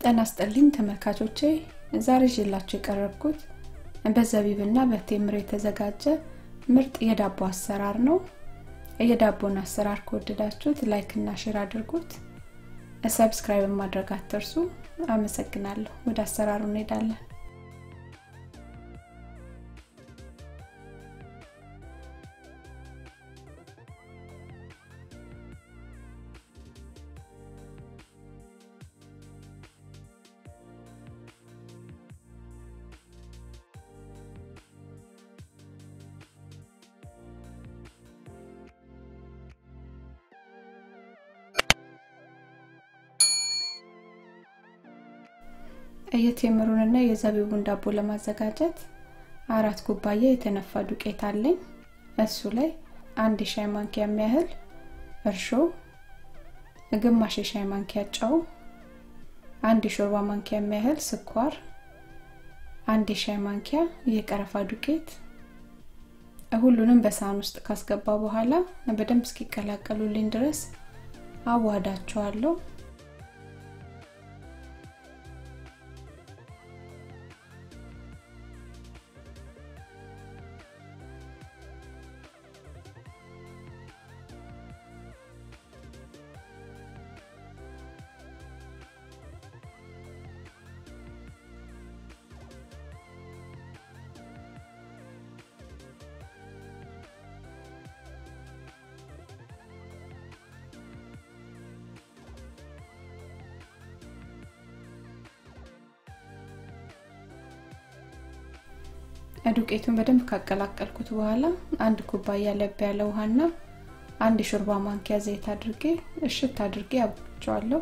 ጤና ይስጥልኝ ተመልካቾቼ ዛሬ ይዤላችሁ የቀረብኩት በዘቢብና በቴምር የተዘጋጀ ምርጥ የዳቦ አሰራር ነው የዳቦን አሰራር ከወደዳችሁት ላይክ እና ሼር አድርጉት ሰብስክራይብ ማድረግ አትርሱ አመሰግናለሁ ወደ አሰራሩ እንሄዳለን የቴምሩንና የዘቢቡን ዳቦ ለማዘጋጀት አራት ኩባያ የተነፋ ዱቄት አለኝ እሱ ላይ አንድ የሻይ ማንኪያ የሚያህል እርሾ ግማሽ የሻይ ማንኪያ ጨው አንድ የሾርባ ማንኪያ የሚያህል ስኳር አንድ የሻይ ማንኪያ የቀረፋ ዱቄት ሁሉንም በሳህን ውስጥ ካስገባ በኋላ በደንብ እስኪቀላቀሉልኝ ድረስ አዋዳቸዋለሁ ዱቄቱን በደንብ ካቀላቀልኩት በኋላ አንድ ኩባያ ለብ ያለ ውሃና አንድ ሾርባ ማንኪያ ዘይት አድርጌ እሽት አድርጌ አብቸዋለሁ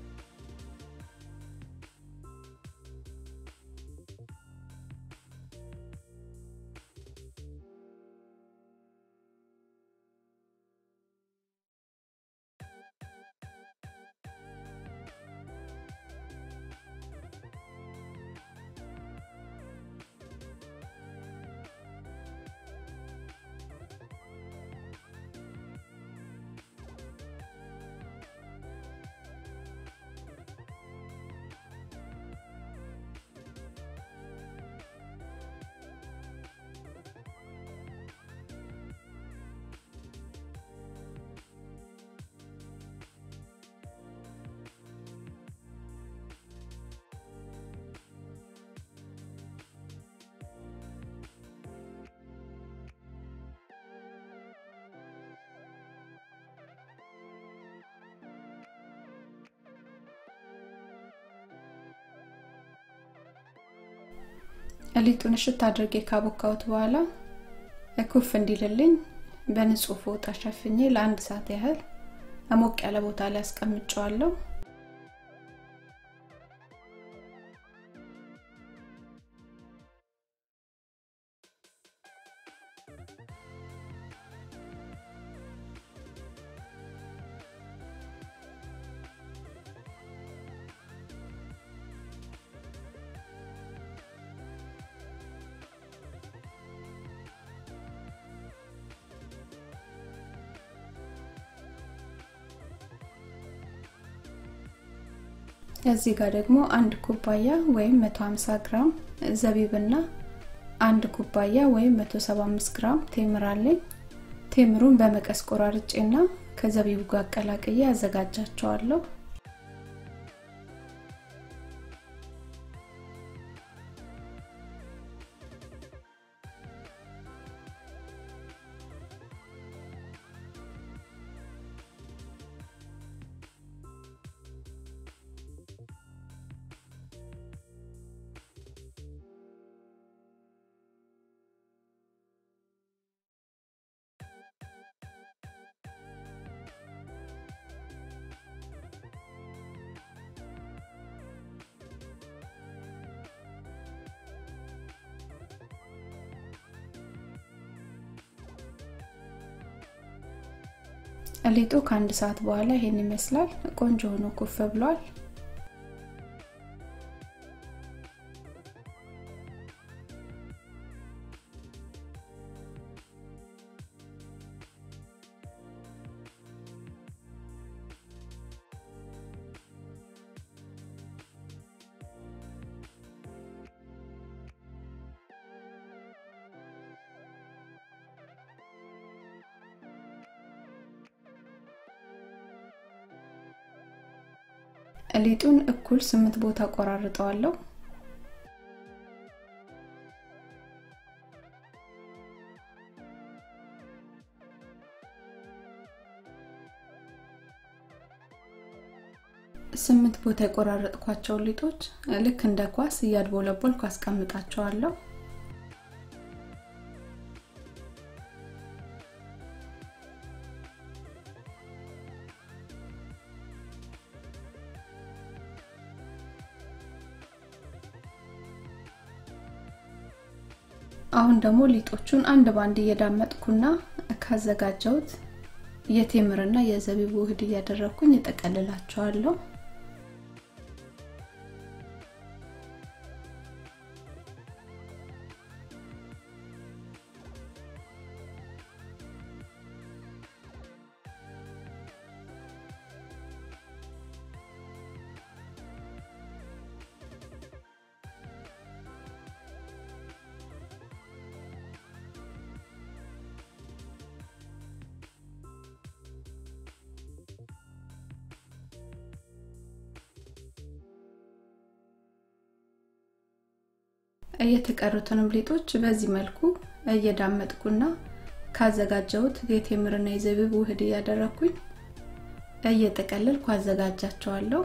ሊጡን እሽት አድርጌ ካቦካሁት በኋላ ኩፍ እንዲልልኝ በንጹህ ፎጣ ሸፍኜ ለአንድ ሰዓት ያህል ሞቅ ያለ ቦታ ላይ አስቀምጨዋለሁ እዚህ ጋር ደግሞ አንድ ኩባያ ወይም 150 ግራም ዘቢብና አንድ ኩባያ ወይም 175 ግራም ቴምር አለኝ ቴምሩን በመቀስ ቆራርጬና ከዘቢቡ ጋር አቀላቅዬ አዘጋጃቸዋለሁ ሊጡ ከአንድ ሰዓት በኋላ ይሄን ይመስላል ቆንጆ ሆኖ ኩፍ ብሏል ሊጡን እኩል ስምንት ቦታ ቆራርጠዋለሁ። ስምንት ቦታ የቆራረጥኳቸው ሊጦች ልክ እንደ ኳስ እያድቦለቦልኩ አስቀምጣቸዋለሁ። አሁን ደግሞ ሊጦቹን አንድ ባንድ እየዳመጥኩና ካዘጋጀሁት የቴምርና የዘቢብ ውህድ እያደረግኩኝ እጠቀልላቸዋለሁ። የተቀሩትንም ሊጦች በዚህ መልኩ እየዳመጥኩና ካዘጋጀሁት የቴምርና የዘቢብ ውህድ እያደረግኩኝ እየጠቀለልኩ አዘጋጃቸዋለሁ።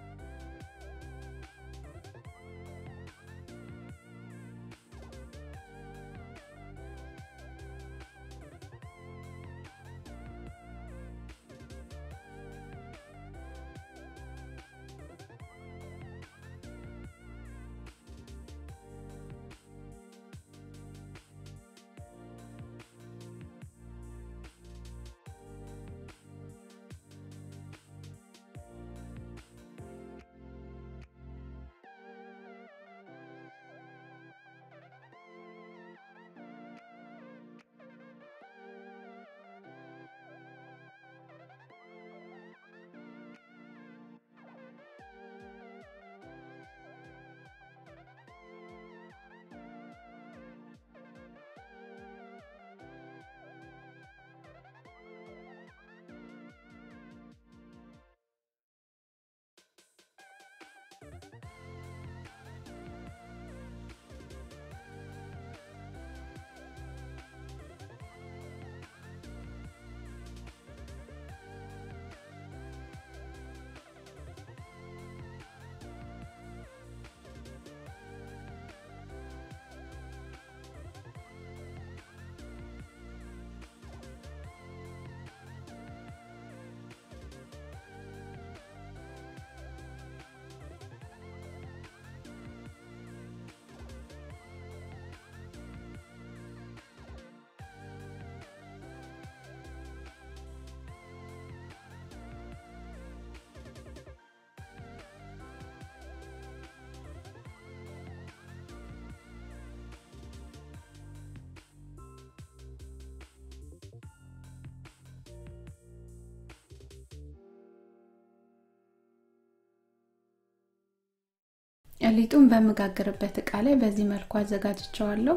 ሊጡን በምጋግርበት እቃ ላይ በዚህ መልኩ አዘጋጅቸዋለሁ።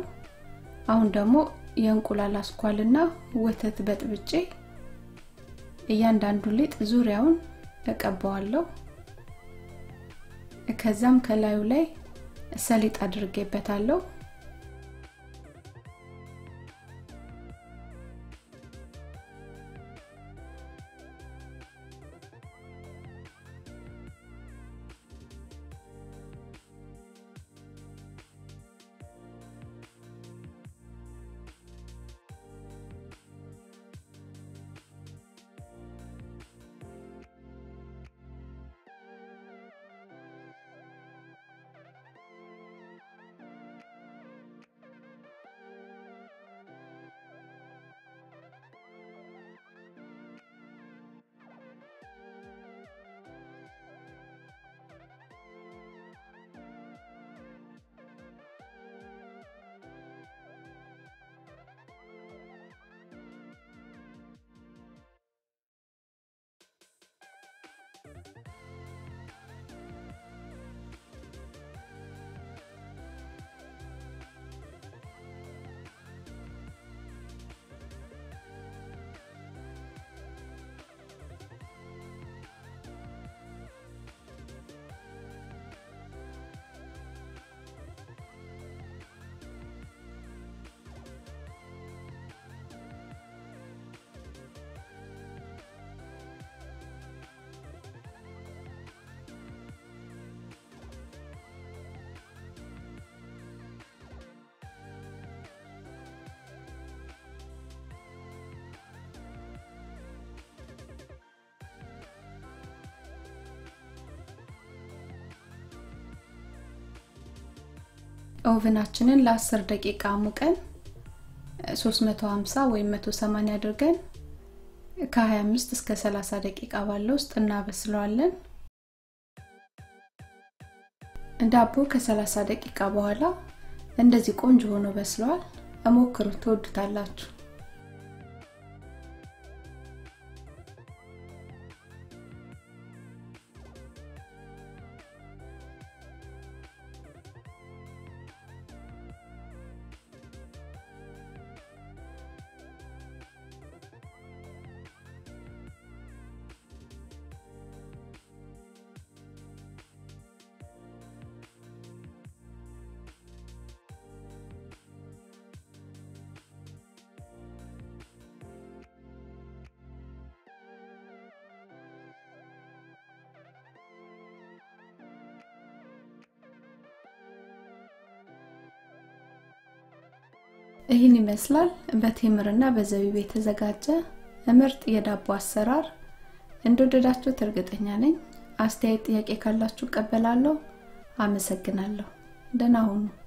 አሁን ደግሞ የእንቁላል አስኳልና ወተት በጥብጬ እያንዳንዱ ሊጥ ዙሪያውን እቀባዋለሁ። ከዛም ከላዩ ላይ ሰሊጥ አድርጌበታለሁ። ኦቭናችንን ለ10 ደቂቃ ሙቀን 350 ወይም 180 አድርገን ከ25 እስከ 30 ደቂቃ ባለው ውስጥ እናበስለዋለን። ዳቦ ከ30 ደቂቃ በኋላ እንደዚህ ቆንጆ ሆኖ በስለዋል። እሞክሩት፣ ትወዱታላችሁ። ይህን ይመስላል በቴምርና በዘቢብ የተዘጋጀ ምርጥ የዳቦ አሰራር። እንደወደዳችሁት እርግጠኛ ነኝ። አስተያየት፣ ጥያቄ ካላችሁ እቀበላለሁ። አመሰግናለሁ። ደህና ሁኑ።